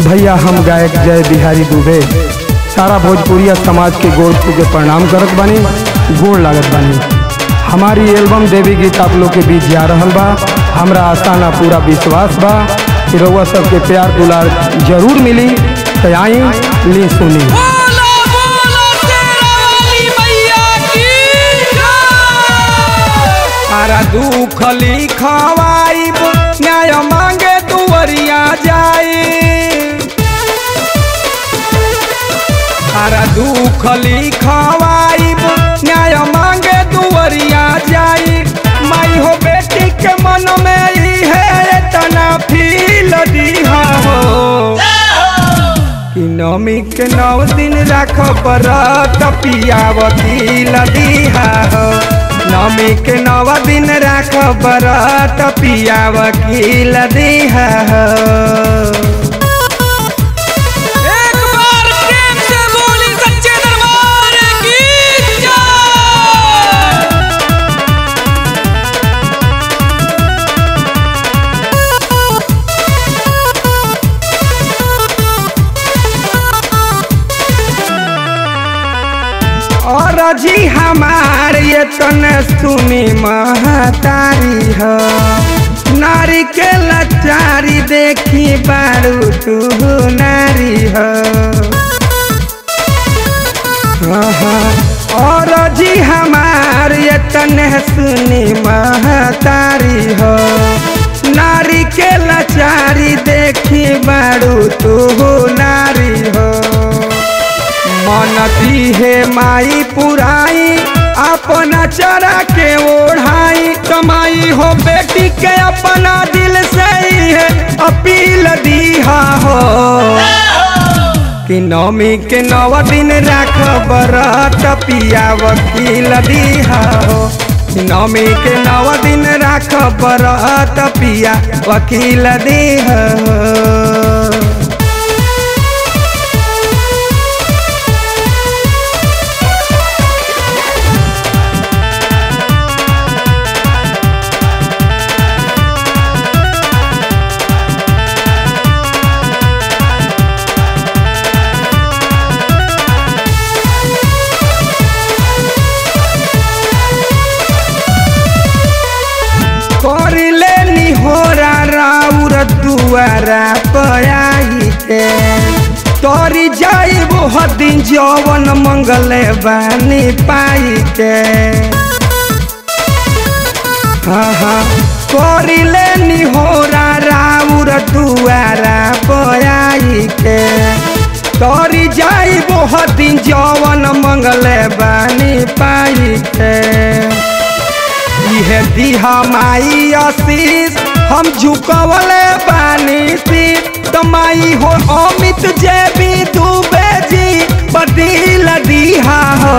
भैया हम गायक जय बिहारी दुबे सारा भोजपुरिया समाज के गोड़ छू के प्रणाम करत बानी गोड़ लागत बानी हमारी एल्बम देवी गीत आप लोग के बीच जा रहल बा हमरा आशा ना पूरा विश्वास बा कि रउआ सबके प्यार दुलार जरूर मिली तो आई ली सुनी बोलो बोलो तेरा वाली मैया की जय सारा दुख लिखवाइब न्याय मांगे दुवरिया जाई सारा दुख लिखवाइब न्याय मांगे दुवरिया जाई माई हो बेटी के मन में ई है तना फील दिहा हो कि नमी के नौ दिन राख बरत पिया वकील दिहा हो नमी के नौ दिन राख बरत पिया वकील दिहा हो एक बार प्रेम से बोली सच्चे दरबार की जय और जी हमार ये तने सुनी महतारी हो नारी के लचारी देखी बारू तू नारी हो आहा, और जी हमार ये तने सुनी महतारी हो नारी के लचारी देखी बारू तू नारी हो मनती है माई पुराई अपना चरा के ओढ़ाई कमाई हो बेटी के अपना दिल से ही है अपील दीहा हो कि नौमी के नौ दिन राख बरत पिया वकील दीहा हो कि नौमी के नौ दिन राख बरत पिया वकील दीहा हो कर ले निहोरा राउर दुआरा पयाई के तोरी जाइब हदिन जवन मंगले बानी पाई के हाँ हाँ करी ले निहोरा राउर दुआरा पयाई के तोरी जाइब हदिन जवन मंगले बानी पाई के इहे दिहा माई आशीष हम झुकवले बानी सी तो माई हो अमित जे भी डूबे जी बदील दिहा हो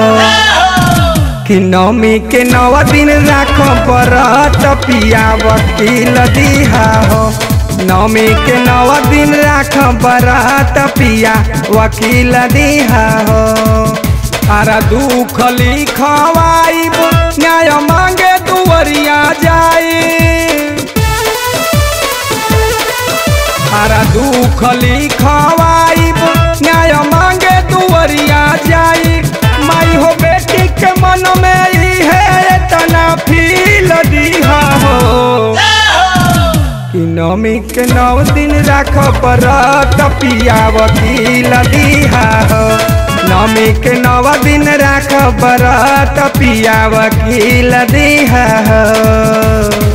कि नौमी के नौ दिन राख बरत पिया वकील दिहा हो नौमी के नौ दिन राख बरत पिया वकील दिहा हो सारा दुख लिखवाइब न्याय मांगे दुवरिया जाई सारा दुख लिखवाइब न्याय मांगे दुवरिया जाई माई हो बेटी के मन में ई है तना फील दिहा हो कि नौमी के नौ दिन राख बरत पिया वकील दिहा हो नौमी के नौ दिन राख बरत पिया वकील दिहा हो